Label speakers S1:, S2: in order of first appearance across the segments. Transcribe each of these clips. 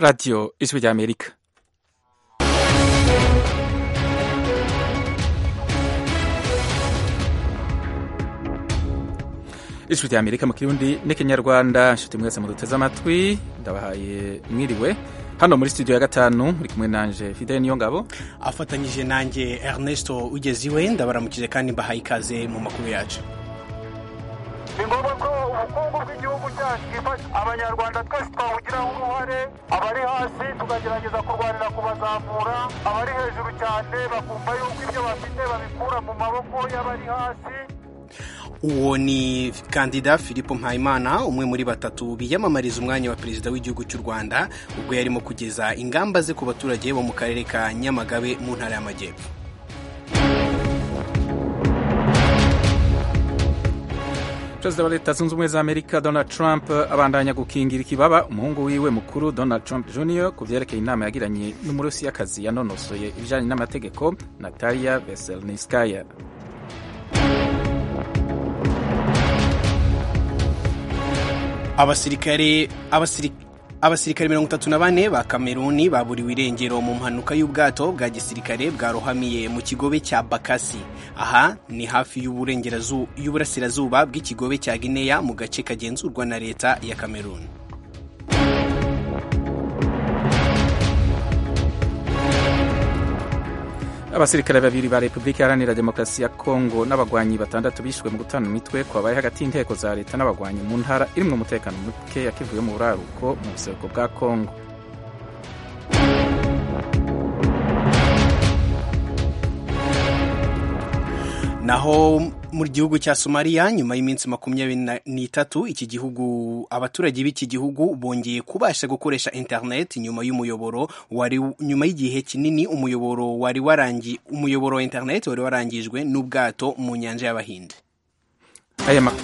S1: 라디오 ijwi rya amerika ijwi rya amerika mu kirundi n'ikinyarwanda nshuti mwese muduteze amatwi ndabahaye mwiriwe hano muri studio ya gatanu muri kumwe nanje fidele niyo ngabo
S2: afatanyije nanjye ernesto ugeze iwe ndabaramukije kandi mbahaye ikaze mu makuru yacu
S3: ni ngombwa ko ubukungu bw'igihugu cyacu bwifasha abanyarwanda twese twawugiraho uruhare abari hasi tukagerageza kurwanira kubazamura abari hejuru cyane bakumva yuko ibyo bafite babikura mu maboko y'abari hasi
S2: uwo ni kandida philippe mpayimana umwe muri batatu biyamamariza umwanya wa perezida w'igihugu cy'u rwanda ubwo yarimo kugeza ingamba ze ku baturage bo mu karere ka nyamagabe mu ntara y'amajyepfo
S1: perezida wa leta zunze ubumwe za amerika donald trump abandanya gukingira ikibaba umuhungu wiwe mukuru donald trump jr ku byerekeye inama yagiranye n'umurusiyakazi yanonosoye ibijyanye n'amategeko natalia veselniskaya
S2: abasirikare abasirikare abasirikare mirongo itatu na bane ba kameruni baburiwe irengero mu mpanuka y'ubwato bwa gisirikare bwarohamiye mu kigobe cya bakasi aha ni hafi y'uburasirazuba bw'ikigobe cya gineya mu gace kagenzurwa na leta ya kameruni
S1: abasirikare babiri ba repubulika iharanira demokarasi ya kongo n'abagwanyi batandatu bishwe mu gutana imitwe kwabaye hagati y'inteko za leta n'abagwanyi mu ntara irimwo umutekano muke yakivuye mu buraruko mu buseruko bwa kongo
S2: naho mu gihugu cya somaliya nyuma y'iminsi makumyabiri n'itatu iki gihugu abaturage b'iki gihugu bongeye kubasha gukoresha interineti nyuma y'umuyoboro wari nyuma y'igihe kinini umuyoboro wari warangi umuyoboro wa interineti wari warangijwe n'ubwato mu nyanja y'abahinde
S1: aya ma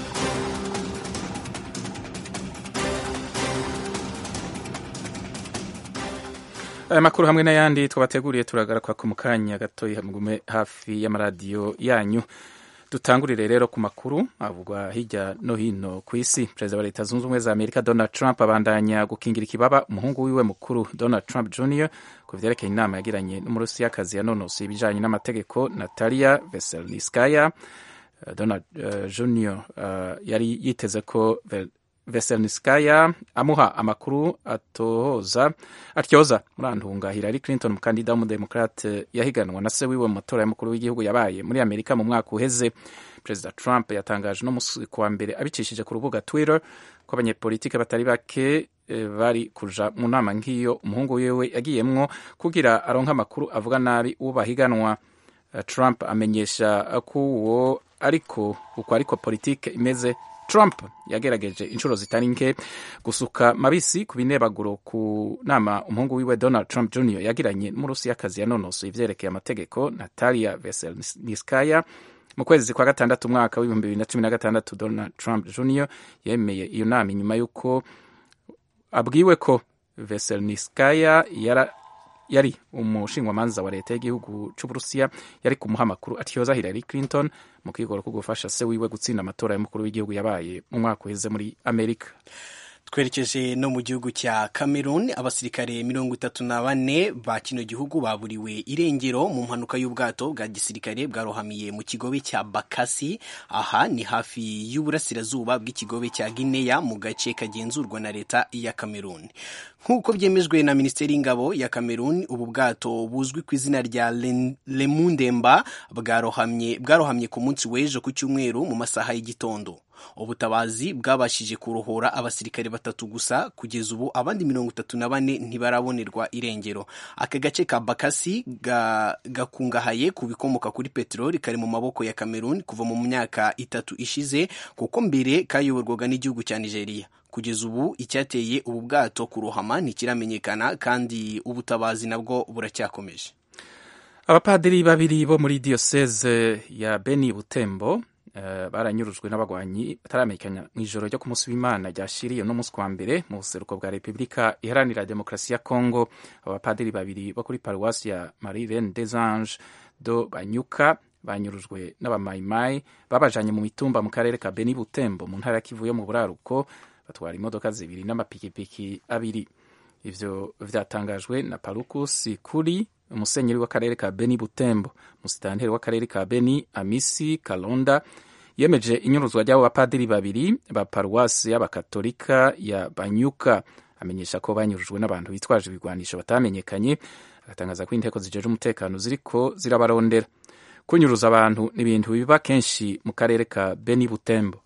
S1: aya makuru hamwe n'ayandi twabateguriye turagaruka ku mukanya gatoya mugume hafi y'amaradiyo yanyu dutangurire rero ku makuru avugwa hirya no hino ku isi perezida wa leta zunze ubumwe za amerika donald trump abandanya gukingira ikibaba umuhungu wiwe mukuru donald trump jr ku vyerekeye inama yagiranye n'umurusiyakazi yanonosoye ibijanye n'amategeko natalia veselniskaya uh, donald uh, jr uh, yari yiteze ko veselniskaya amuha amakuru atohoza atyoza murantunga hillary clinton umukandida w'umudemokrate yahiganwa na se wiwe mu matora y'umukuru w'igihugu yabaye muri amerika mu mwaka uheze perezida trump yatangaje no musi kuwa mbere abicishije ku rubuga twitter ko abanyepolitike batari bake bari kuja mu nama nk'iyo umuhungu wiwe yagiyemwo kugira aronke amakuru avuga nabi uwo bahiganwa trump amenyesha ko uwo ariko uko ariko politike imeze Trump yagerageje inshuro zitari nke gusuka mabisi ku binebaguro ku nama umuhungu wiwe Donald Trump Jr yagiranye n'umurusiyakazi yanonosoye ivyerekeye amategeko Natalia Veselnitskaya mu kwezi kwa gatandatu umwaka w'ibihumbi bibiri na cumi na gatandatu Donald Trump Jr yemeye iyo nama inyuma y'uko abwiwe ko Veselnitskaya yara yari umushingwamanza wa leta y'igihugu c'uburusiya yari kumuha amakuru atyoza Hillary Clinton mu kwigoro ko gufasha se wiwe gutsinda amatora y'umukuru w'igihugu yabaye mu mwaka uheze muri amerika
S2: twerekeje no mu gihugu cya cameroon abasirikare mirongo itatu na bane ba kino gihugu baburiwe irengero mu mpanuka y'ubwato bwa gisirikare bwarohamiye mu kigobe cya bakasi aha ni hafi y'uburasirazuba bw'ikigobe cya gineya mu gace kagenzurwa na leta ya cameroon nk'uko byemejwe na minisiteri y'ingabo ya cameroon ubu bwato buzwi ku izina rya lemundemba bwarohamye bwarohamye ku munsi w'ejo ku cyumweru mu masaha y'igitondo ubutabazi bwabashije kurohora abasirikare batatu gusa kugeza ubu abandi mirongo itatu na bane ntibarabonerwa irengero aka gace ka bakasi gakungahaye ku bikomoka kuri peteroli kari mu maboko ya cameroon kuva mu myaka itatu ishize kuko mbere kayoborwaga n'igihugu cya nigeria kugeza ubu icyateye ubu bwato kurohama ntikiramenyekana kandi ubutabazi nabwo buracyakomeje
S1: abapadiri babiri bo muri diyoseze ya beni butembo Uh, baranyurujwe n'abagwanyi bataramenyekana mu ijoro ryo ku munsi w'imana ryashiriye no munsi wa mbere mu buseruko bwa repubulika iharanira demokarasi ya congo abapadiri babiri bo kuri paruwasi ya marie reine des anges do banyuka banyurujwe n'abamayimayi babajanye mu mitumba mu karere ka beni butembo mu ntara ya kivu yo mu buraruko batwara imodoka zibiri n'amapikipiki abiri ivyo vyatangajwe na parukus kuri umusenyeri w'akarere ka beni butembo umusitanteri w'akarere ka beni amisi kalonda yemeje inyuruzwa ry'abo bapadiri babiri ba paruwasi y'abakatolika ya banyuka amenyesha ko banyurujwe n'abantu bitwaje ibigwanisho batamenyekanye agatangaza ko inteko zijeje umutekano ziriko zirabarondera kunyuruza abantu ni ibintu biba kenshi mu karere ka beni butembo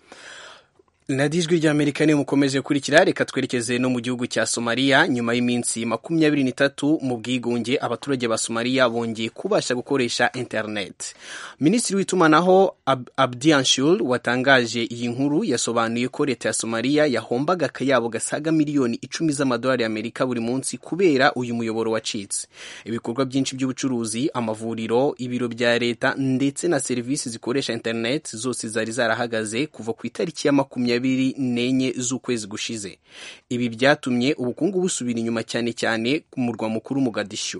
S2: radiyo ijwi ry'amerika niyo mukomeje kurikira reka twerekeze no mu gihugu cya somaliya nyuma y'iminsi makumyabiri n'itatu mu bwigunge abaturage ba somaliya bongeye kubasha gukoresha interineti minisitiri w'itumanaho Ab abdi anshul watangaje iyi nkuru yasobanuye ko leta ya somaliya yahombaga akayabo gasaga miliyoni icumi z'amadolari y'amerika buri munsi kubera uyu muyoboro wacitse ibikorwa byinshi by'ubucuruzi amavuriro ibiro bya leta ndetse na serivisi zikoresha interineti zose zari zarahagaze kuva ku itariki ya makumyabiri makumyabiri n'enye z'ukwezi gushize ibi byatumye ubukungu busubira inyuma cyane cyane ku murwa mukuru Mogadishu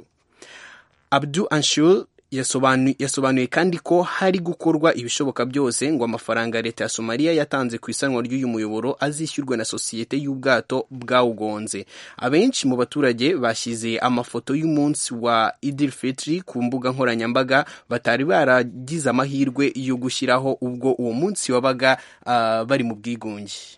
S2: Abdu Anshul yasobanuye kandi ko hari gukorwa ibishoboka byose ngo amafaranga leta ya somaliya yatanze ku isanwa ry'uyu muyoboro azishyurwe na sosiyete y'ubwato bwawugonze abenshi mu baturage bashyize amafoto y'umunsi wa idil fitri ku mbuga nkoranyambaga batari baragize amahirwe yo gushyiraho ubwo uwo munsi wabaga uh, bari mu bwigunge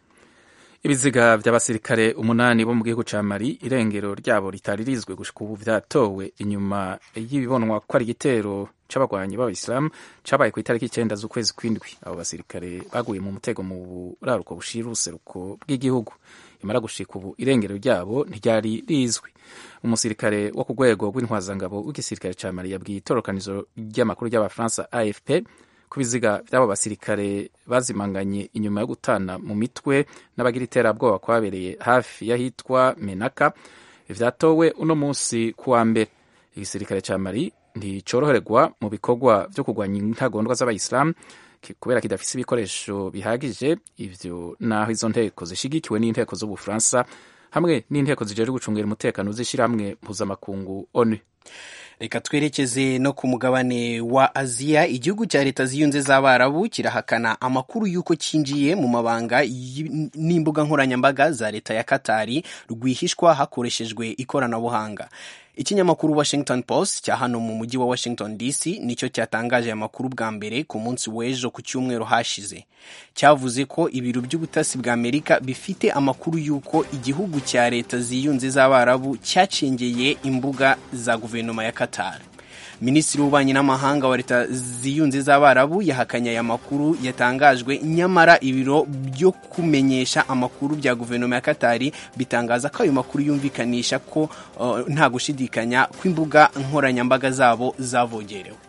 S1: ibiziga by'abasirikare umunani bo mu gihugu cya mali irengero ryabo ritari rizwe gushika ubu byatowe inyuma y'ibibonwa ko ari igitero c'abagwanyi b'abayisilamu cabaye ku itariki icyenda z'ukwezi kw'indwi abo basirikare baguye mu mutego mu buraruko bushira uruseruko bw'igihugu imara gushika ubu irengero ryabo ntiryari rizwi umusirikare wo ku rwego rw'intwazangabo w'igisirikare ca mali yabwiye itorokanizo ry'amakuru ry'abafaransa afp ku biziga by'abo basirikare bazimanganye inyuma yo gutana mu mitwe n'abagira iterabwoba kwabereye hafi y'ahitwa menaka vyatowe uno munsi kuwa mbere igisirikare ca mali nticoroherwa mu bikorwa vyo kurwanya intagondwa z'abayisilamu kubera kidafise ibikoresho bihagije ivyo naho izo nteko zishigikiwe n'inteko z'ubufaransa hamwe n'inteko zijejwe gucungira umutekano z'ishirahamwe mpuzamakungu onu
S2: reka twerekeze no ku mugabane wa aziya igihugu cya leta ziyunze z'abarabu kirahakana amakuru y'uko cyinjiye mu mabanga n'imbuga nkoranyambaga za leta ya katari rwihishwa hakoreshejwe ikoranabuhanga ikinyamakuru washington post cya hano mu mujyi wa washington dc nicyo cyatangaje aya makuru bwa mbere ku munsi w'ejo ku cyumweru hashize cyavuze ko ibiro by'ubutasi bwa amerika bifite amakuru y'uko igihugu cya leta ziyunze z'abarabu cyacengeye imbuga za guverinoma ya qatar minisitiri w'ububanyi n'amahanga wa leta ziyunze z'abarabu yahakanye aya makuru yatangajwe nyamara ibiro byo kumenyesha amakuru bya guverinoma ya katari bitangaza ko ayo makuru yumvikanisha ko uh, nta gushidikanya ko imbuga nkoranyambaga zabo zavogerewe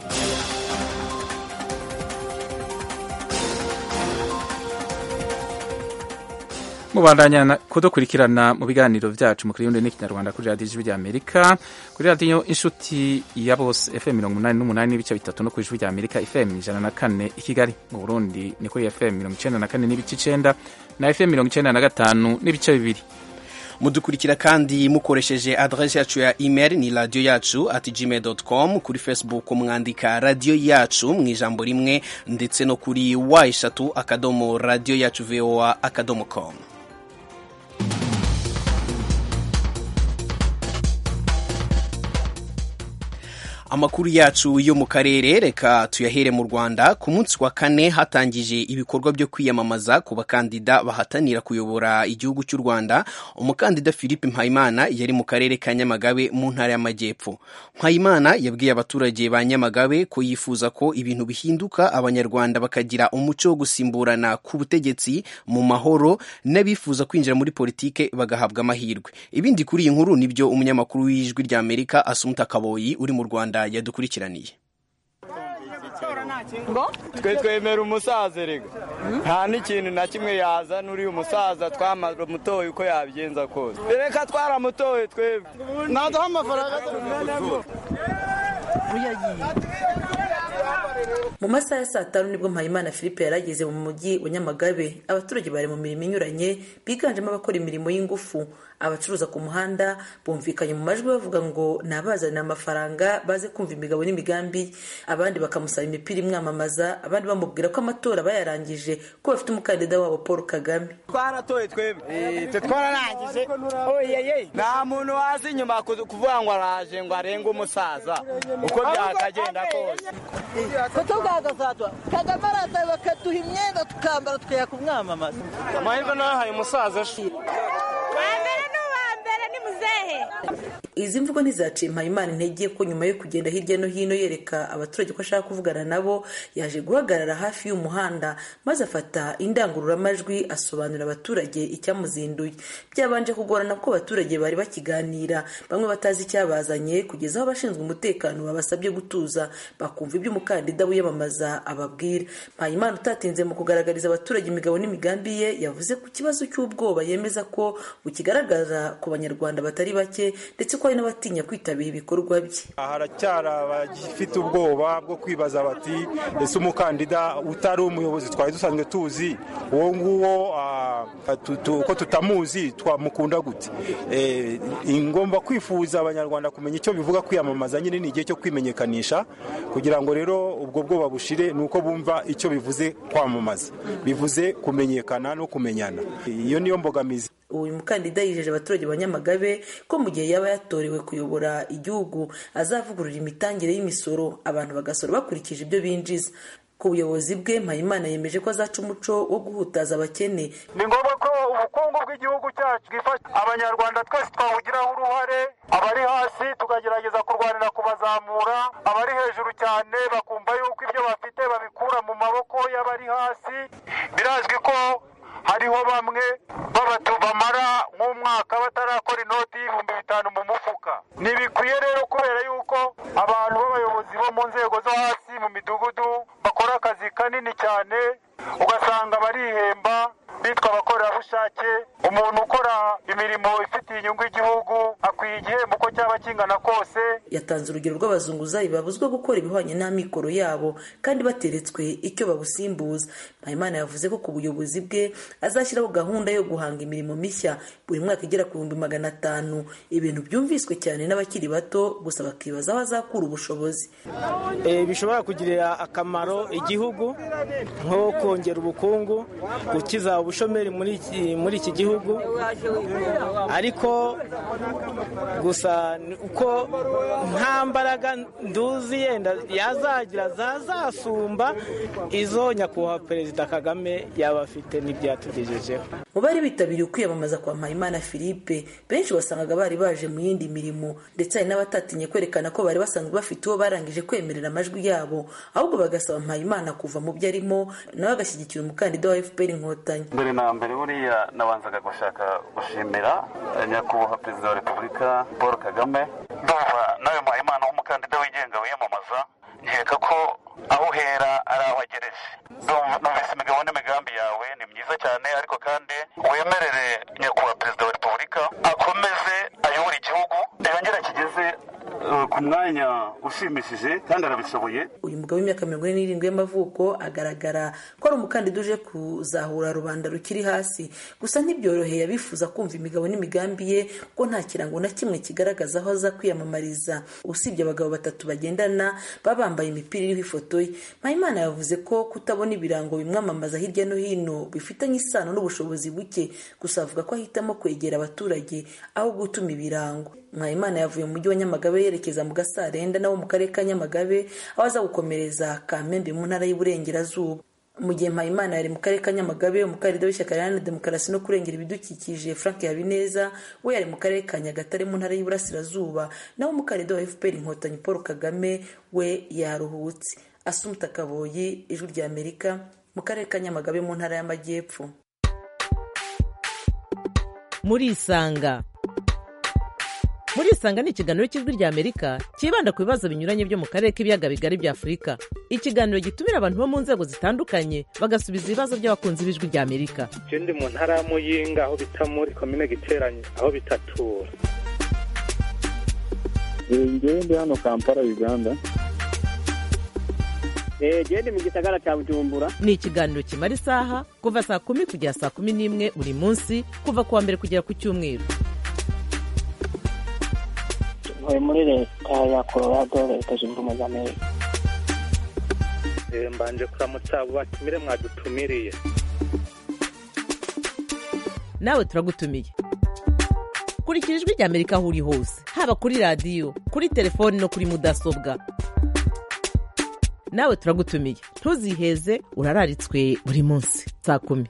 S1: mubandanya kudukurikirana mu biganiro byacu mu kirundi n'ikinyarwanda kuri radiyo ijwi rya amerika kuri radiyo inshuti ya bose fm mirongo umunani n'umunani n'ibice bitatu no ku ijwi rya amerika fm ijana na kane i kigali mu burundi ni kuri fm mirongo icenda na kane n'ibice icenda na fm mirongo icenda na gatanu n'ibice bibiri
S2: mudukurikira kandi mukoresheje adresse yacu ya email ni radio yacu at gmail.com kuri facebook mwandika radio yacu mu ijambo rimwe ndetse no kuri wa eshatu akadomo radio yacu voa akadomo com amakuru yacu yo mu karere reka tuyahere mu rwanda ku munsi wa kane hatangije ibikorwa byo kwiyamamaza ku bakandida bahatanira kuyobora igihugu cy'u rwanda umukandida philippe mpayimana yari mu karere ka nyamagabe mu ntara y'amajyepfo mpayimana yabwiye abaturage ba nyamagabe ko yifuza ko ibintu bihinduka abanyarwanda bakagira umuco wo gusimburana ku butegetsi mu mahoro n'abifuza kwinjira muri politike bagahabwa amahirwe ibindi kuri iyi nkuru nibyo umunyamakuru w'ijwi rya amerika asumuta kaboyi uri mu rwanda yadukurikiraniye
S4: twe twemera umusaza rega nta n'ikintu na kimwe yazana uriya umusaza twaramutoye uko yabigenza kose reka twaramutoye twebwe ntaduha amafaranga
S5: mu masaha ya saa tanu nibwo mpayimana philippe yari ageze mu mujyi wa nyamagabe abaturage bari mu mirimo inyuranye biganjemo abakora imirimo y'ingufu abacuruza ku muhanda bumvikanye mu majwi bavuga ngo ni abazanira amafaranga baze kumva imigabo n'imigambi abandi bakamusaba imipira imwamamaza abandi bamubwira ko amatora bayarangije ko bafite umukandida wabo paul kagame
S4: twaratoye twebwe twe twararangije oyeye nta muntu wazi inyuma kuvuga ngo araje ngo arenge umusaza uko byakagenda kose
S6: kutubwagazaza kagame araza bakaduha imyenda tukambara tukajya kumwamamaza
S4: amahirwe nahaye umusaza
S5: izi mvugo ntizaciye mpayimana intege ko nyuma yo kugenda hirya no hino yereka abaturage ko ashaka kuvugana nabo yaje guhagarara hafi y'umuhanda maze afata indangururamajwi asobanurira abaturage icyamuzinduye byabanje kugorana ko abaturage bari bakiganira bamwe batazi icyabazanye kugeza aho abashinzwe umutekano babasabye gutuza bakumva ibyo umukandida wiyamamaza ababwira mpayimana utatinze mu kugaragariza abaturage imigabo n'imigambi ye yavuze ku kibazo cy'ubwoba yemeza ko bukigaragara ku banyarwanda batari bake ndetse ko hari n'abatinya kwitabira ibikorwa bye
S7: haracyari abagifite ubwoba bwo kwibaza bati ese umukandida utari umuyobozi twari dusanzwe tuzi uwo nguwo ko tutamuzi twamukunda gute ingomba kwifuza abanyarwanda kumenya icyo bivuga kwiyamamaza nyine ni igihe cyo kwimenyekanisha kugira ngo rero ubwo bwoba bushire ni uko bumva icyo bivuze kwamamaza bivuze kumenyekana no kumenyana iyo niyo mbogamizi
S5: uyu mukandida yijeje abaturage ba nyamagabe ko mu gihe yaba yatorewe kuyobora igihugu azavugurura imitangire y'imisoro abantu bagasora bakurikije ibyo binjiza ku buyobozi bwe mpayimana yemeje ko azaca umuco wo guhutaza abakene
S3: ni ngombwa ko ubukungu bw'igihugu cyacu bwifasha abanyarwanda twese twawugiraho uruhare abari hasi tukagerageza kurwanira kubazamura abari hejuru cyane bakumva yuko ibyo bafite babikura mu maboko y'abari hasi birazwi ko hariho bamwe babatu bamara nk'umwaka batarakora inoti y'ibihumbi bitanu mu mufuka ntibikwiye rero kubera yuko abantu b'abayobozi bo mu nzego zo hasi mu midugudu bakora akazi kanini cyane ugasanga barihemba bitwa abakorerabushake umuntu ukora imirimo ifitiye inyungu igihugu akwiye igihembo uko cyaba kingana kose
S5: yatanze urugero rw'abazunguzayi babuzwa gukora ibihwanye n'amikoro yabo kandi bateretswe icyo babusimbuza mpayimana yavuze ko ku buyobozi bwe azashyiraho gahunda yo guhanga imirimo mishya buri mwaka igera ku bihumbi magana atanu ibintu byumviswe cyane n'abakiri bato gusa bakibaza aho azakura ubushobozi
S6: bishobora kugirira akamaro igihugu nko kongera ubukungu gukiza ubushomeri muri iki gihugu ariko gusa uko nta mbaraga nduzi yenda yazagira zazasumba izo nyakubahwa perezida kagame yaba afite n'ibyo yatugejejeho
S5: mu bari bitabiriye ukwiyamamaza kwa mpayimana philippe benshi wasangaga bari baje mu yindi mirimo ndetse hari n'abatatinye kwerekana ko bari basanzwe bafite uwo barangije kwemerera amajwi yabo ahubwo bagasaba mpayimana kuva mu byo arimo nawe agashyigikira umukandida wa fpr inkotanyi
S8: mbere na mbere buriya nabanzaga gushaka gushimira nyakubahwa perezida wa repubulika paul kagame ndumva nawe mpayimana w'umukandida wigenga wiyamamaza nkeka ko aho uhera ari aho agereje numvise imigabo n'imigambi yawe ni myiza cyane ariko kandi wemerere nyakubahwa perezida wa repubulika akomeze ayobore igihugu yongere akigeze ku mwanya ushimishije kandi arabishoboye
S5: uyu mugabo w'imyaka mirongo ine n'irindwi y'amavuko agaragara ko ari umukandida uje kuzahura rubanda rukiri hasi gusa ntibyoroheye abifuza kumva imigabo n'imigambi ye ko nta kirango na kimwe kigaragaza aho aza kwiyamamariza usibye abagabo batatu bagendana baba bambaye imipira iriho ifoto ye mpayimana yavuze ko kutabona ibirango bimwamamaza hirya no hino bifitanye isano n'ubushobozi buke gusa avuga ko ahitamo kwegera abaturage aho gutuma ibirango mwayimana yavuye mu mujyi wa nyamagabe yerekeza mu gasarenda nawo mu karere ka nyamagabe aho aza gukomereza kamembe mu ntara y'uburengerazuba mu gihe mpayimana yari mu karere ka nyamagabe umukandida w'ishyaka riharanira demokarasi no kurengera ibidukikije frank habineza we yari mu karere ka nyagatare mu ntara y'iburasirazuba naho umukandida wa fpr inkotanyi paul kagame we yaruhutse asumuta kaboyi ijwi rya amerika mu karere ka nyamagabe mu ntara y'amajyepfo
S9: murisanga murisanga ni ikiganiro cy'ijwi rya amerika cyibanda ku bibazo binyuranye byo mu karere k'ibiyaga bigari bya afurika ikiganiro gitumira abantu bo mu nzego zitandukanye bagasubiza ibibazo by'abakunzi b'ijwi rya amerika
S10: je ndi mu ntara ya muyinga aho bita muri komine giteranye aho bitatura
S11: ngewe ndi hano kampala uganda
S12: genda mu gisagara cya bujumbura
S9: ni ikiganiro kimara isaha kuva saa kumi kugera saa kumi n'imwe buri munsi kuva ku wa mbere kugera ku cyumweru
S12: ntuye muri leta ya colorado leta zunze ubumwe za amerika
S10: Eh, mbanje kuramutsa abo batumire mwadutumiriye
S9: nawe turagutumiye kurikira ijwi rya amerika aho uri hose haba kuri radiyo kuri telefoni no kuri mudasobwa nawe turagutumiye ntuziheze urararitswe buri munsi saa kumi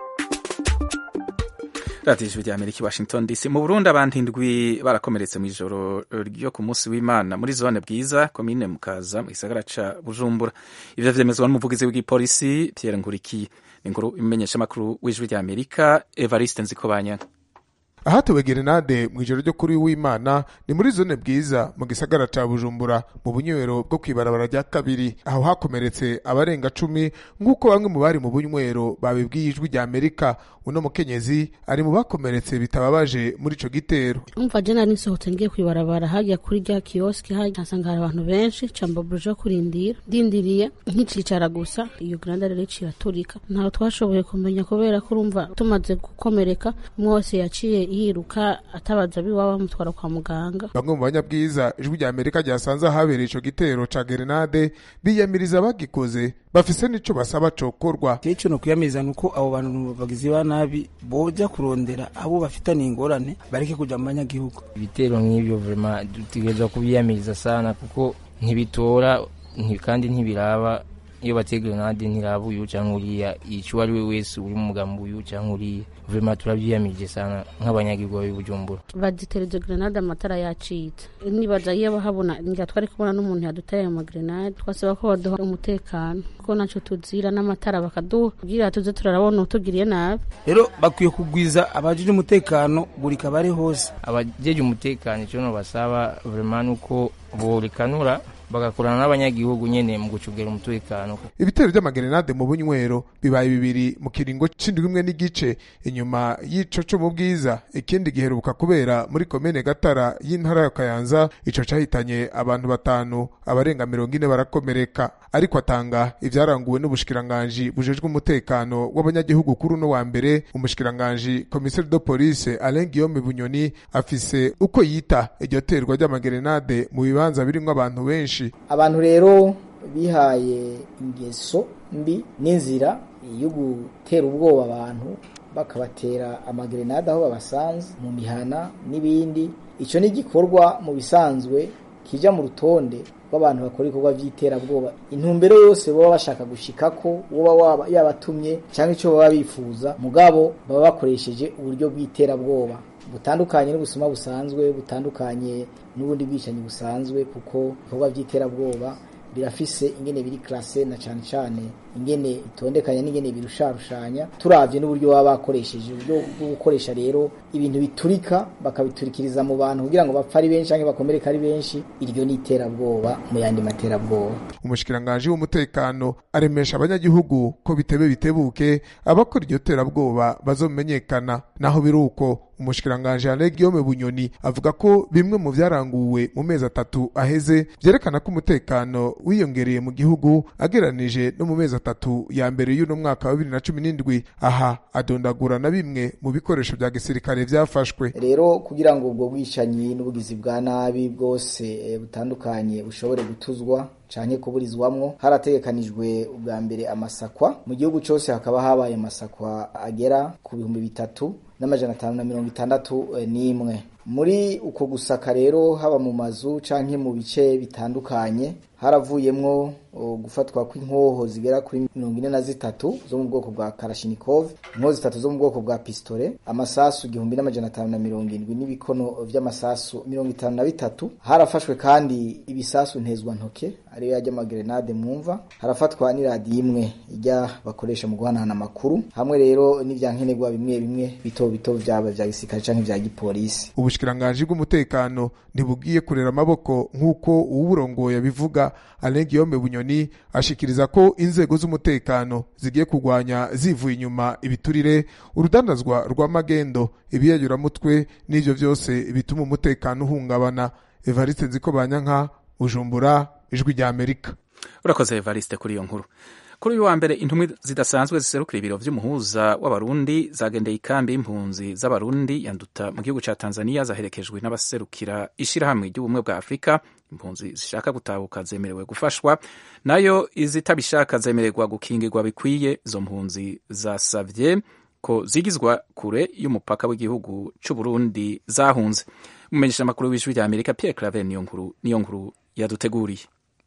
S1: radiyo ijwi rya amerika i washington dc mu burundi abantu indwi barakomeretse mu ijoro ryo ku munsi w'imana muri zone bwiza komine mukaza mu gisagara ca bujumbura ivyo vyemezwa n'umuvugizi w'igipolisi pierre nkurikiye ni inkuru imenyeshamakuru w'ijwi rya amerika evariste nzikobanyanga
S13: ahatowe gerenade mu ijoro ryo kuri w'imana ni muri zone bwiza mu gisagara ca bujumbura mu bunywero bwo kwibarabara rya kabiri aho hakomeretse abarenga cumi nk'uko bamwe mu bari mu bunywero babibwiye ijwi rya amerika uno mukenyezi ari mu bakomeretse bitababaje muri ico gitero
S14: umva je nari nsohotse ngiye kwibarabara hajya kuri rya kioski hajya nsanga hari abantu benshi cambabuje kurindira ndindiriye nkicicara gusa iyo granda rero iciye aturika ntawe twashoboye kumenya kubera ko urumva tumaze gukomereka umwe wese yaciye yiruka atabaza biwaba bamutwara kwa muganga
S13: bamwe mu banyabwiza ijwi rya amerika ryasanze ahabereye ico gitero ca gerenade biyamiriza bagikoze bafise n'ico basaba cokorwa
S15: ico no kwiyamiriza nuko abo bantu bagizi ba nabi boja kurondera abo bafitaniye ingorane bareke kuja mu banyagihugu
S16: ibitero nk'ibyo vrema dutegerezwa kubiyamiriza sana kuko ntibitora nti- kandi ntibiraba iyo bateye grenade ntiraba uyu canke uriya ico uwo ari we wese uri mu mugambi uyu canke uriya vrema turabyiyamirije sana nk'abanyagihugu b'i bujumbura
S14: bazitereze grenade amatara yacitse nibaza iyo bahabona ngira twari kubona n'umuntu yaduteye ayo magrenade twasaba ko baduha umutekano kuko naco tuzira n'amatara bakaduha kugira tuze turarabona utugiriye nabi
S15: rero bakwiye kugwiza abajije umutekano buri kabare hose
S16: abajeje umutekano ico no basaba vrema nuko borekanura bagakorana n'abanyagihugu nyene mu gucungera umutekano
S13: ibitero vy'amagerenade mu bunywero bibaye bibiri mu kiringo c'indwi imwe n'igice inyuma y'ico co mu bwiza ikindi giheruka kubera muri komine gatara y'intara ya kayanza ico cahitanye abantu batanu abarenga mirongo ine barakomereka ariko atanga ivyaranguwe n'ubushikiranganji bujejwe umutekano w'abanyagihugu kuri uno wa mbere umushikiranganji komiseri de police alain guillaume bunyoni afise uko yita iryo terwa ry'amagerenade mu bibanza birimwo abantu benshi
S17: abantu rero bihaye ingeso mbi n'inzira yo gutera ubwoba abantu bakabatera amagerenade aho babasanze mu mihana n'ibindi icyo ni igikorwa mu bisanzwe kijya mu rutonde rw'abantu bakora ibikorwa by'iterabwoba intumbero yose baba bashaka gushika ko uba yabatumye cyangwa icyo baba bifuza mugabo baba bakoresheje uburyo bw'iterabwoba butandukanye n'ubusuma busanzwe butandukanye n'ubundi bwicanyi busanzwe kuko ibikorwa by'iterabwoba birafise ingene biri classe na cyane cyane ingene itondekanya n'ingene birusharushanya turavye n'uburyo baba bakoresheje uburyo bwo gukoresha rero ibintu biturika bakabiturikiriza mu bantu kugira ngo bapfe ari benshi cyangwa bakomereka ari benshi iryo ni iterabwoba mu yandi materabwoba
S13: umushikiranganji w'umutekano aremesha abanyagihugu ko bitebe bitebuke abakora iryo terabwoba bazomenyekana naho biri uko umushikiranganji Alain Guillaume Bunyoni avuga ko bimwe mu vyaranguwe mu mezi atatu aheze vyerekana ko umutekano wiyongereye mu gihugu ageranije no mu mezi atatu ya mbere y'uno mwaka wa bibiri na cumi n'indwi aha adondagura na bimwe mu bikoresho vya gisirikare vyafashwe
S17: rero kugira ngo ubwo bwicanyi n'ubugizi bwa nabi bwose e, butandukanye bushobore gutuzwa canke kuburizwamwo harategekanijwe ubwa mbere amasakwa mu gihugu cose hakaba habaye amasakwa agera ku bihumbi bitatu n'amajana atanu na mirongo itandatu n'imwe muri uko gusaka rero haba mu mazu canke mu bice bitandukanye haravuyemwo gufatwa kw'inkoho zigera kuri mirongo ine na zitatu zo mu bwoko bwa karashinikov inkoho zitatu zo mu bwoko bwa pistole amasasu igihumbi n'amajana atanu na mirongo indwi n'ibikono vy'amasasu mirongo itanu na bitatu harafashwe kandi ibisasu ntezwa ntoke ariyo yajya amagerenade mwumva harafatwa n'iradiyo imwe ijya bakoresha mu guhanahana amakuru hamwe rero n'ivyankenerwa bimwe bimwe bito bito vyaba vya gisirikare canke vya gipolisi
S13: ubushikiranganji bw'umutekano ntibugiye kurera amaboko nk'uko uwuburongoye abivuga Alain Guillaume Bunyoni ashikiriza ko inzego z'umutekano zigiye kurwanya zivuye inyuma ibiturire urudandazwa rw'amagendo ibiyayuramutwe n'ivyo vyose bituma umutekano uhungabana Evariste Nziko Banyanka Bujumbura ijwi rya Amerika
S1: urakoze Evariste kuri iyo nkuru kuri uyu wa mbere intumwa zidasanzwe ziserukira ibiro vy'umuhuza w'abarundi zagendeye ikambi y'impunzi z'abarundi yanduta mu gihugu ca tanzania zaherekejwe n'abaserukira ishirahamwe ry'ubumwe bwa afurika impunzi zishaka gutahuka zemerewe gufashwa nayo izitabishaka zemererwa gukingirwa bikwiye izo mpunzi zasavye ko zigizwa kure y'umupaka w'igihugu c'uburundi zahunze umumenyesha amakuru w'ijwi rya amerika pierre claver niyo nkuru niyo nkuru yaduteguriye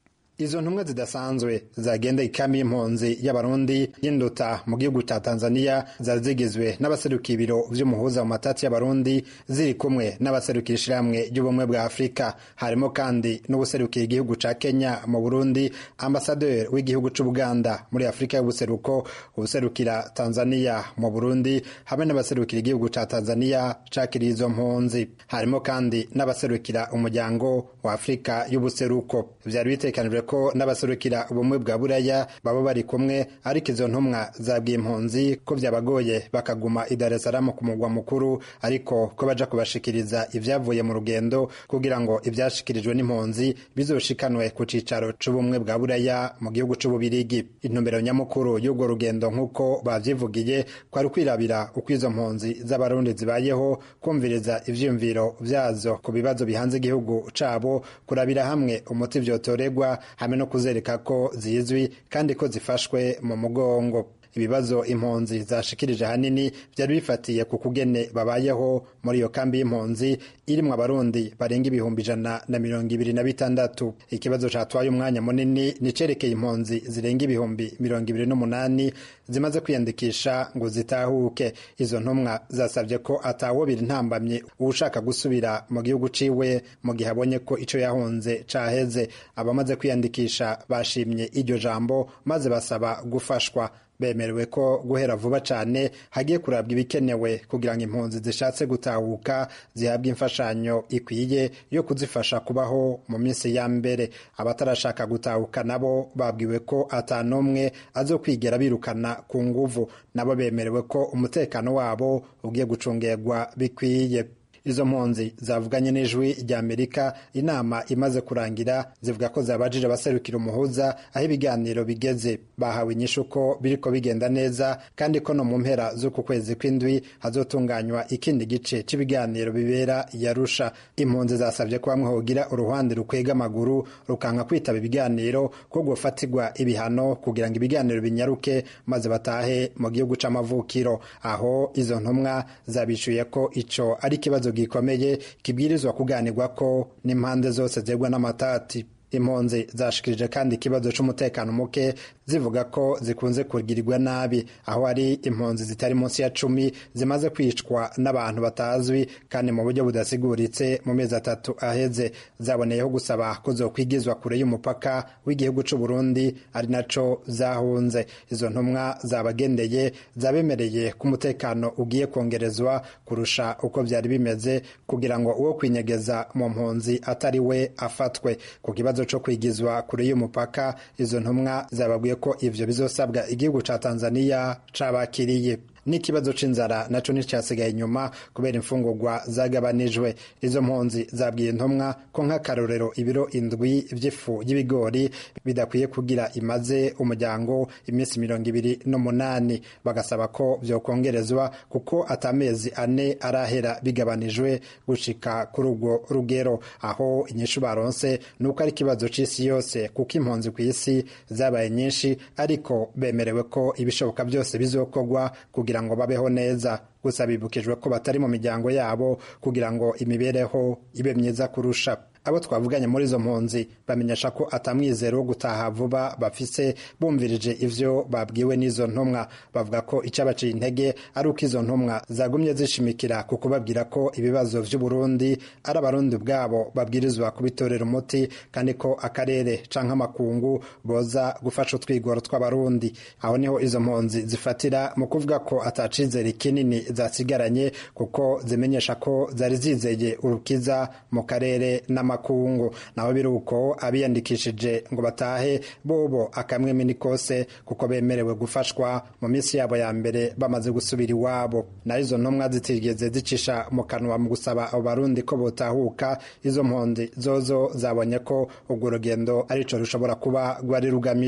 S18: izo ntumwa zidasanzwe zagenda ikambi y'impunzi y'abarundi y'induta mu gihugu cya tanzania zari zigizwe n'abaserukira ibiro vy'umuhuza mu matati y'abarundi ziri kumwe n'abaserukira ishirahamwe ry'ubumwe bwa afurika harimo kandi n'ubuserukira igihugu ca kenya mu burundi ambasaderi w'igihugu c'ubuganda muri afurika y'ubuseruko ubuserukira tanzania mu burundi hamwe n'abaserukira igihugu ca tanzania cakiriye izo mpunzi harimo kandi n'abaserukira umuryango wa afurika y'ubuseruko vyari bitekanijwe ko n'abaserukira ubumwe bwa buraya baba bari kumwe ariko izo ntumwa zabwiye impunzi ko vyabagoye bakaguma i Dar es Salaam ku mugwa mukuru ariko ko baja kubashikiriza ivyavuye mu rugendo kugira ngo ivyashikirijwe n'impunzi bizoshikanwe ku cicaro c'ubumwe bwa buraya mu gihugu c'ububirigi intumbero nyamukuru y'urwo rugendo nk'uko bavyivugiye kwari ukwirabira uko izo mpunzi z'abarundi zibayeho kumviriza ivyiyumviro vyazo ku bibazo bihanze igihugu cabo kurabira hamwe umuti vyotoregwa hamwe no kuzereka ko zizwi kandi ko zifashwe mu mugongo ibibazo impunzi zashikirije ahanini byari bifatiye ku kugene babayeho muri iyo kambi y'impunzi irimwo abarundi barenga ibihumbi ijana na mirongo ibiri na bitandatu ikibazo catwaye umwanya munini nicerekeye impunzi zirenga ibihumbi mirongo ibiri n'umunani zimaze kwiyandikisha ngo zitahuke izo ntumwa zasabye ko atawobira intambamye uwushaka gusubira mu gihugu ciwe mu gihe abonye ko ico yahunze caheze abamaze kwiyandikisha bashimye iryo jambo maze basaba gufashwa bemerewe ko guhera vuba cyane hagiye kurabwa ibikenewe kugira ngo impunzi zishatse gutahuka zihabwe imfashanyo ikwiye yo kuzifasha kubaho mu minsi ya mbere abatarashaka gutahuka nabo babwiwe ko atanumwe azo kwigera birukana ku nguvu nabo bemerewe ko umutekano wabo ugiye gucungerwa bikwiye izo mpunzi zavuganye n'ijwi rya amerika inama imaze kurangira zivuga ko zabajije abaserukira umuhuza aho ibiganiro bigeze bahawe inyishu ko biriko bigenda neza kandi ko no mu mpera z'uku kwezi kw'indwi hazotunganywa ikindi gice cy'ibiganiro bibera yarusha impunzi zasabye ko bamwe hogira uruhande rukwega amaguru rukanka kwitaba ibiganiro ko gufatirwa ibihano kugira ngo ibiganiro binyaruke maze batahe mu gihugu c'amavukiro aho izo ntumwa zabishuye ko ico ari ikibazo gikomeye kibwirizwa kuganirwa ko n'impande zose zegwa n'amatati impunzi zashikirije kandi ikibazo c'umutekano muke zivuga ko zikunze kugirirwa nabi aho hari impunzi zitari munsi ya cumi zimaze kwicwa n'abantu batazwi kandi mu buryo budasiguritse mu mezi atatu aheze zaboneyeho gusaba ko zokwigizwa kure y'umupaka w'igihugu c'u Burundi ari naco zahunze izo ntumwa zabagendeye zabemereye ko umutekano ugiye kongerezwa kurusha uko byari bimeze kugira ngo uwo kwinyegeza mu mpunzi atari we afatwe ku kibazo co kwigizwa kure y'umupaka izo ntumwa zababwiye ko ivyo bizosabwa igihugu ca Tanzania cabakiriye n'ikibazo c'inzara naco nticyasigaye inyuma kubera imfungurwa zagabanijwe izo mpunzi zabwiye intumwa ko nk'akarorero ibiro indwi vy'ifu y'ibigori bidakwiye kugira imaze umuryango iminsi mirongo ibiri n'umunani bagasaba ko vyokongerezwa kuko atamezi ane arahera bigabanijwe gushika kuri urwo rugero aho inyishu baronse nuko ari ikibazo c'isi yose kuko impunzi ku isi zabaye nyinshi ariko bemerewe ko ibishoboka byose bizokorwa kugira ngo babeho neza gusa bibukijwe ko batari mu miryango yabo kugira ngo imibereho ibe myiza kurusha abo twavuganye muri izo mpunzi bamenyesha ko atamwizero wo gutaha vuba bafise bumvirije ivyo babwiwe n'izo ntumwa bavuga ko icabaciye intege ari uko izo ntumwa zagumye zishimikira ku kubabwira ko ibibazo vy'uburundi ari abarundi ubwabo babwirizwa kubitorera umuti kandi ko akarere canke amakungu boza gufasha utwigoro tw'abarundi aho niho izo mpunzi zifatira mu kuvuga ko atacizere kinini zasigaranye kuko zimenyesha ko zari zizeye urukiza mu karere n'amakungu naho biri uko abiyandikishije ngo batahe bobo akamwemi ni kose kuko bemerewe gufashwa mu minsi yabo ya mbere bamaze gusubira iwabo naho izo ntumwa zitigeze zicisha mu kanwa mu gusaba abo barundi ko botahuka izo mpunzi zozo zabonye ko urwo rugendo arico rushobora kuba rwari rugamije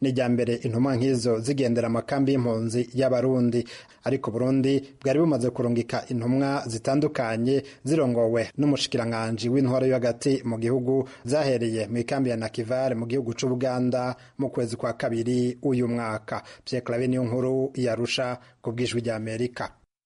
S18: ni irya mbere intumwa nk'izo zigendera amakambi y'impunzi y'abarundi ariko burundi bwari bumaze kurungika intumwa zitandukanye zirongowe n'umushikiranganji w'intwaro yo hagati mu gihugu zahereye mu ikambi ya nakivare mu gihugu c'ubuganda mu kwezi kwa kabiri uyu mwaka pierre clave niyo nkuru yarusha ku bw'ijwi rya amerika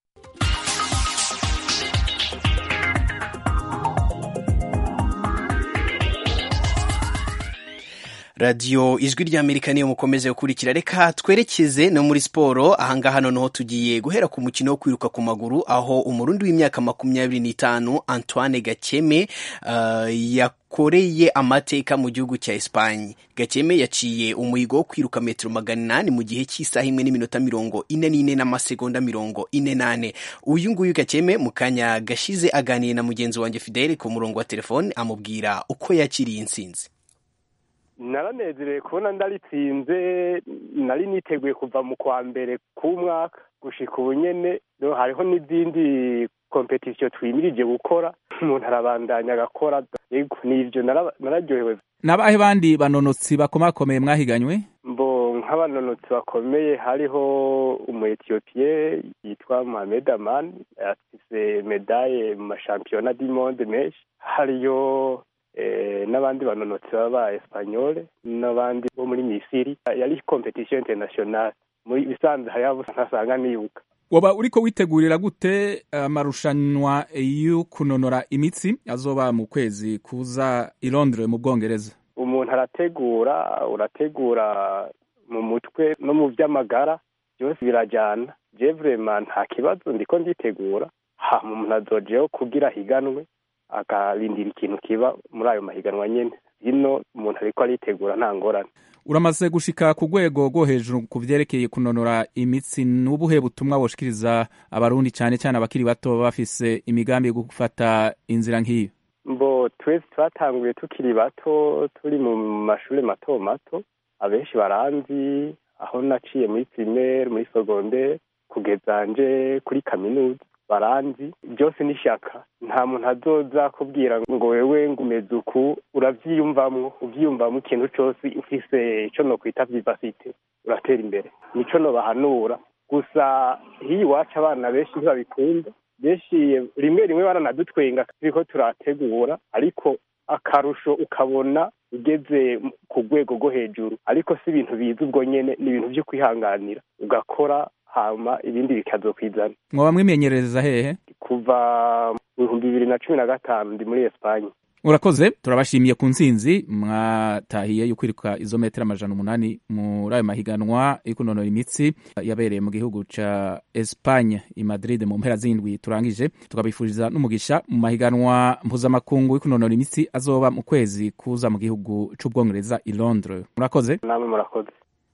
S2: radiyo ijwi ry'amerika niyo mukomeze gukurikira reka twerekeze no muri siporo ahangaha noneho tugiye guhera ku mukino wo kwiruka ku maguru aho umurundi w'imyaka makumyabiri n'itanu antoine gakeme uh, yakoreye amateka mu gihugu cya esipanye gakeme yaciye umuhigo wo kwiruka metero magana inani mu gihe cy'isaha imwe n'iminota mirongo ine n'ine n'amasegonda mirongo ine n'ane uyu nguyu gakeme mu kanya gashize aganiye na mugenzi wanjye fidele ku murongo wa telefone amubwira uko yakiriye intsinzi
S19: naranezerewe kubona ndaritsinze nari niteguye kuva mu kwa mbere k'umwaka gushika ubu nyene hariho n'izindi kompetisiyo twimirije gukora umuntu arabandanya agakora yego nivyo nararyohewe
S1: n'abahe bandi banonotsi bakomakomeye mwahiganywe
S19: mbo nk'abanonotsi bakomeye hariho umu etiyopiye yitwa mohamed aman afise medaye mu mashampiyona du monde menshi hariyo n'abandi banonotsi baba esipanyole n'abandi bo muri misiri yari kompetisiyo interinasiyonali muri bisanzwe hariho abo ntasanga nibuka
S1: waba uriko witegurira gute amarushanwa yo kunonora imitsi azoba mu kwezi kuza i Londres mu bwongereza
S19: umuntu arategura urategura mu mutwe no mu by'amagara byose birajyana je vrema nta kibazo ndiko nditegura hama umuntu azojeho kugira higanwe akarindira ikintu kiba muri ayo mahiganwa nyene hino umuntu ariko aritegura nta ngorane
S1: uramaze gushika ku rwego rwo hejuru ku vyerekeye kunonora imitsi n'ubuhe butumwa boshikiriza abarundi cyane cyane abakiri bato baba bafise imigambi yo gufata inzira nk'iyo
S19: mbo twese twatanguye tukiri bato turi mu mashuri mato mato abenshi baranzi aho naciye muri primaire muri secondaire kugeza nje kuri kaminuza baranzi byose ni ishyaka nta muntu azoza kubwira ngo wewe ngo umeze uku urabyiyumvamwo ubyiyumvamo ikintu cyose ufise icyo nokwita vivasite uratera imbere nico nobahanura gusa hiyo iwacu abana benshi ntibabikunda benshi rimwe rimwe baranadutwenga turiko turategura ariko akarusho ukabona ugeze ku rwego rwo hejuru ariko si ibintu biza ubwo nyene ni ibintu vyo kwihanganira ugakora hama ibindi bikazokwizana
S1: mwaba mwimenyereza hehe
S19: kuva mu bihumbi bibiri na cumi na gatanu ndi muri esipanye
S1: urakoze turabashimiye ku ntsinzi mwatahiye yo kwiruka izo metero amajana umunani muri ayo mahiganwa yo kunonora imitsi yabereye mu gihugu ca Espagne i Madrid mu mpera z'indwi turangije tukabifuriza n'umugisha mu mahiganwa mpuzamakungu yo kunonora imitsi azoba mu kwezi kuza mu gihugu c'ubwongereza i Londres murakoze
S19: namwe murakoze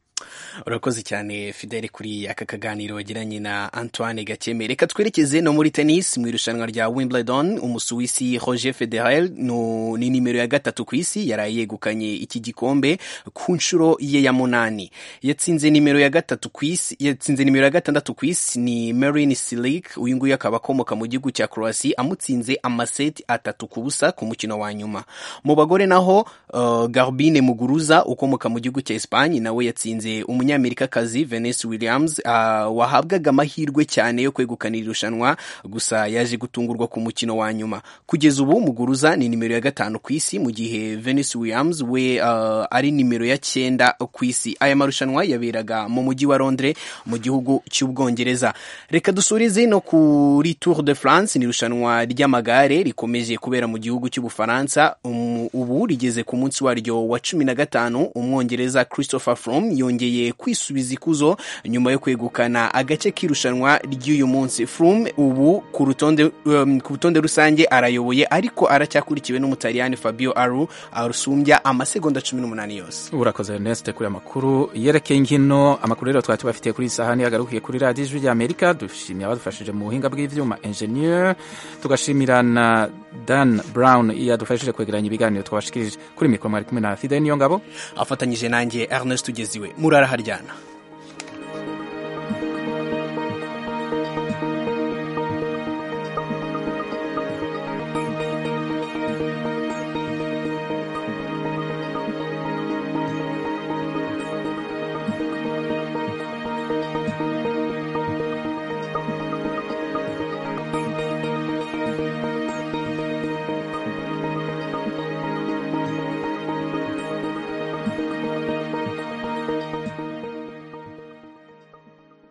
S2: urakoze cyane fidele kuri aka kaganiro wagiranye na antoine gakeme reka twerekeze no muri tennis mu irushanwa rya wimbledon umusuwisi roger federer no, ni nimero ya gatatu ku isi yaraye yegukanye iki gikombe ku nshuro ye ya munani yatsinze nimero ya gatatu ku isi yatsinze nimero ya gatandatu ku isi ni marin silik uyu nguyu akaba akomoka mu gihugu cya croatia amutsinze amaseti atatu ku busa ku mukino wa nyuma mu bagore naho uh, garbine muguruza ukomoka mu gihugu cya espagne nawe yatsinze umunyamerikakazi Venus Williams uh, wahabwaga amahirwe cyane yo kwegukana irushanwa gusa yaje gutungurwa ku mukino wa nyuma kugeza ubu muguruza ni nimero ya gatanu ku isi mu gihe Venus Williams we uh, ari nimero ya cyenda ku isi aya marushanwa yaberaga mu mujyi wa Londres mu gihugu cy'ubwongereza reka dusurize no kuri Tour de France ni irushanwa ry'amagare rikomeje kubera mu gihugu cy'ubufaransa um, ubu rigeze ku munsi waryo wa cumi na gatanu umwongereza Christopher Froome yongeye kwisubiza ikuzo nyuma yo kwegukana agace k'irushanwa ry'uyu munsi Froome ubu ku rutonde um, ku rutonde rusange arayoboye ariko aracyakurikiwe n'umutaliyani Fabio Aru arusumbya amasegonda cumi n'umunani yose
S1: urakoze Ernest kuri amakuru yerekeye inkino amakuru rero twari tubafitiye kuri iyi sahani yagarukiye kuri radiyo ijwi ry'amerika dushimiye abadufashije mu buhinga bw'ivyuma engineer tugashimira na Dan Brown yadufashije kwegeranya ibiganiro twabashikirije kuri mikoro mwari kumwe na Fidel Niyongabo
S2: afatanyije nanjye Ernest Tugeziwe murara haryana